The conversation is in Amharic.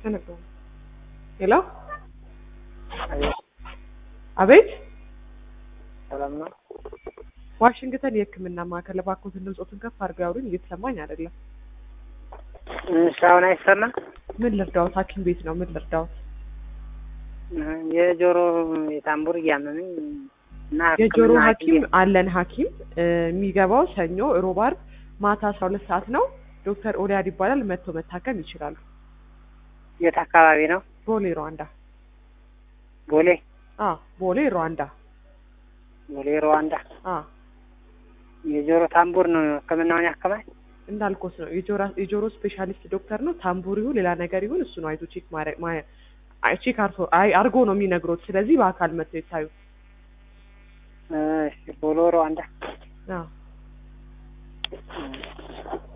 ተነግሮ ሄሎ አቤት አቤት ሰላም ነው። ዋሽንግተን የሕክምና ማዕከል እባክዎትን ድምፆትን ከፍ አድርገው ያውሩኝ እየተሰማኝ አይደለም እሺ፣ አሁን አይሰማም? ምን ልርዳዎት ሀኪም ቤት ነው ምን ልርዳዎት የጆሮ የታምቡር እያመመኝ እና የጆሮ ሕክምና ሀኪም አለን ሀኪም እ የሚገባው ሰኞ ሮብ አርብ ማታ አስራ ሁለት ሰዓት ነው ዶክተር ኦሊያድ ይባላል መጥቶ መታከም ይችላሉ የት አካባቢ ነው? ቦሌ ሩዋንዳ ቦሌ አ ቦሌ ሩዋንዳ ቦሌ ሩዋንዳ። አ የጆሮ ታምቡር ነው ሕክምናውን ያከማል። እንዳልኮት ነው የጆሮ የጆሮ ስፔሻሊስት ዶክተር ነው ታምቡር ይሁን ሌላ ነገር ይሁን እሱ ነው አይቶ ቼክ ማድረግ ማ- አይ ቼክ አርቶ አይ አርጎ ነው የሚነግሮት ስለዚህ በአካል መጥተው ይታዩ እሺ፣ ቦሌ ሩዋንዳ። አ እሺ።